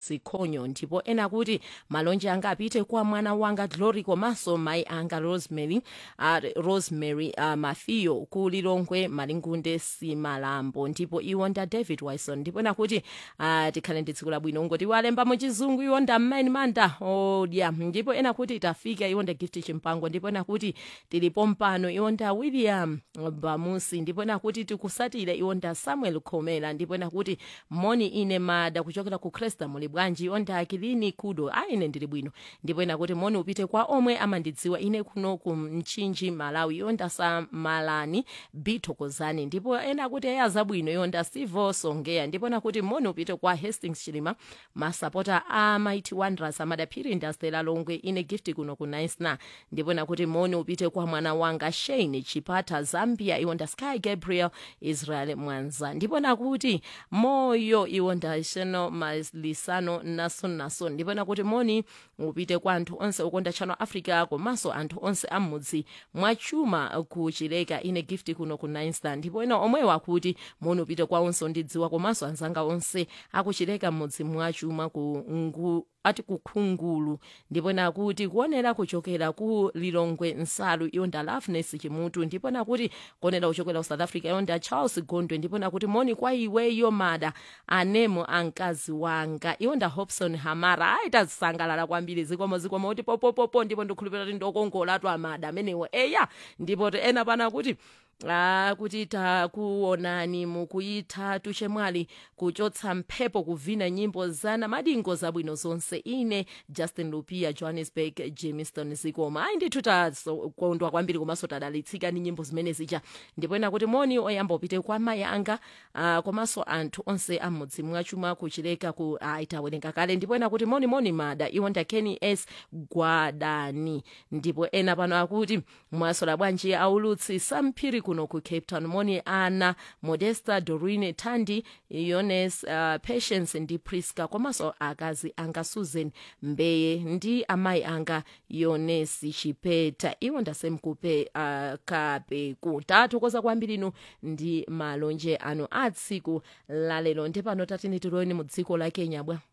sikhonyo ndipo ena kuti malonje anga apite kwa mwana wanga glory komanso mayi anga rosemary uh, rosemary uh, mafiyo ku lilongwe malingunde simalambo ndipo iwo nda david wilson ndipo ena kuti uh, tikhale ndi tsiku labwino ngoti walemba mu chizungu iwo nda mmaini manda odya ndipo ena kuti tafika iwo nda gift chimpango ndipo ena kuti tilipo mpano iwo nda william bamusi ndipo ena kuti tikusatire iwo nda samuel khomera ndipo ena kuti moni ine mada kuchokera ku cresta muli bwanji iwo nda akilini kudo a ine ndili bwino ndipo ena kuti moni upite kwa omwe amandidziwa ine kuno ku mchinji malawi iwo nda samalani bithokozani ndipo ena kuti eya zabwino iwo nda sivo songeya ndipo ena kuti moni upite kwa hastings chilima masapota a mighty wanderers amadaphiri ndastela longwe ine gift kuno ku naisna ndipo ena kuti moni upite kwa mwana wanga shane chipata zambia iwo nda sky gabriel israel mwanza ndipo ena kuti moyo iwo nda sheno malisano nason nason ndipo ena kuti moni upite kwa anthu onse okonda channel africa komanso anthu onse amudzi mwachuma kuchileka ine gift kuno ku nainsta ndipo ena omwewa kuti moni upite kwa onse ondidziwa komanso anzanga onse akuchileka mudzi mwachuma ku ngu ati kukhungulu ndipo nakuti kuonera kuchokera ku lilongwe nsalu iyo nda loveness chimutu ndipo nakuti kuonera kuchokera ku south africa iyo nda charles gondwe ndipo nakuti moni kwa iweyo mada anemo ankazi wanga iyo nda hobson hamara aitazisangalala kwambiri zikomo zikomo kuti popopopo ndipo ndikhulupirira kuti ndokongolatu amada amenewo eya ndipo ena pana kuti Ah, kuti takuonani mukuyitha chemwali kuchotsa mphepo kuvina nyimbo zana madingo zabwino zonse ine justin lupia johannesburg jamestown zikoma ayi ndithu takondwa kwambiri komanso tadalitsika ndi nyimbo zimene zija ndipo ena kuti moni oyamba upite kwa mayi anga ah, komanso anthu onse amudzi mwachuma kuchileka ku ayi tawerenga kale ndipo ena kuti moni moni mada iwo nda kenny s gwadani ndipo ena pano akuti mwasola bwanji aulutsi samphiri kuno ku cape town moni ana modesta dorine tandi yones uh, patience ndi priska komanso akazi anga susan mbeye ndi amayi anga yonesi chipeta iwo ndasemkupe uh, kape kutathokoza kwambiri inu ndi malonje anu a tsiku lalero ndi pano tatini tiloweni mu dziko la kenya bwa